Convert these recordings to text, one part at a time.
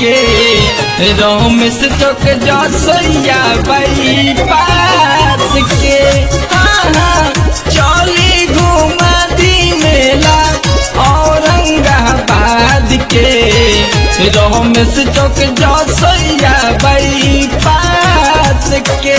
के रमेश चौक जसैया बाई पास के हाँ हाँ चली घुमा दी मेला औरंगाबाद के रमेश चौक जसैया बाई पास के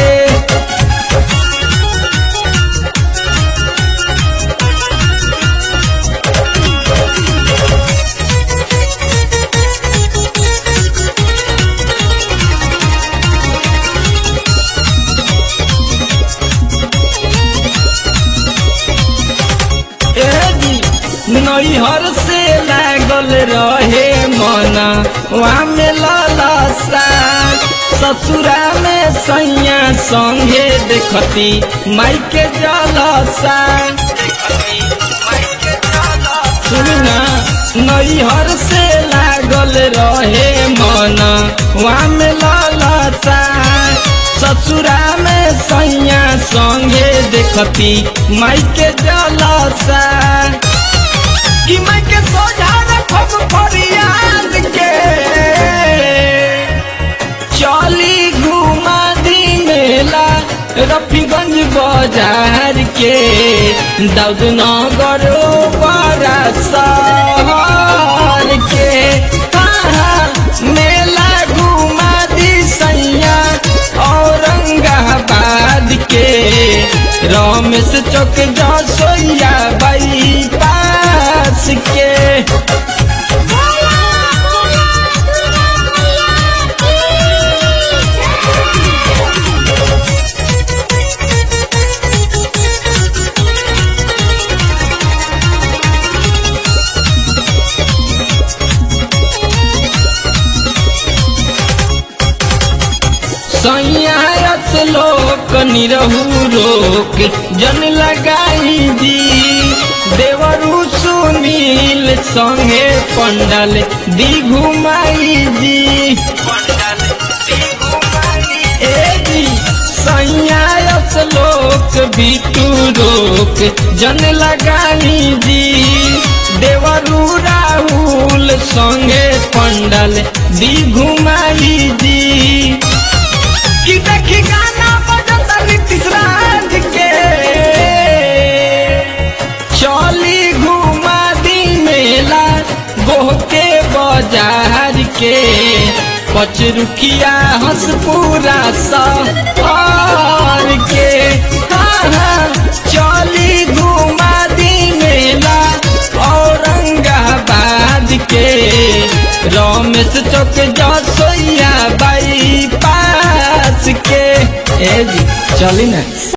नैहर से लागल रहे मना वहाँ में ललसा ससुरा में सैया संगे देखती माई के जलसा सुनना नैहर से लागल रहे मना वहाँ में ललसा ससुरा में सैया संगे देखती माई के जलसा कि मैं के सोझा रखब फरियाद के चली घुमा दी मेला रफीगंज बाजार के दाऊद नगर बड़ा शहर के हाँ, मेला घुमा दी सैया औरंगाबाद के रमेश चौक जसोया बाई पास के सैयास लोक निरहू रोक जन लगाई दी देवरु सुनील संगे पंडल दी घुमाई दी ए दी सैयास लोक बिटू रोक जन लगाई दी देवरु राहुल संगे पंडल दी घुमाई दी कि देखी गाना बजता नीतीश राज के चली घुमा दी मेला गोह के बाजार के पचरुखिया हंसपुरा सहर के हाँ हाँ चली घुमा दी मेला औरंगाबाद के रमेश चौक जसोया बाई पास के ए जी चली ना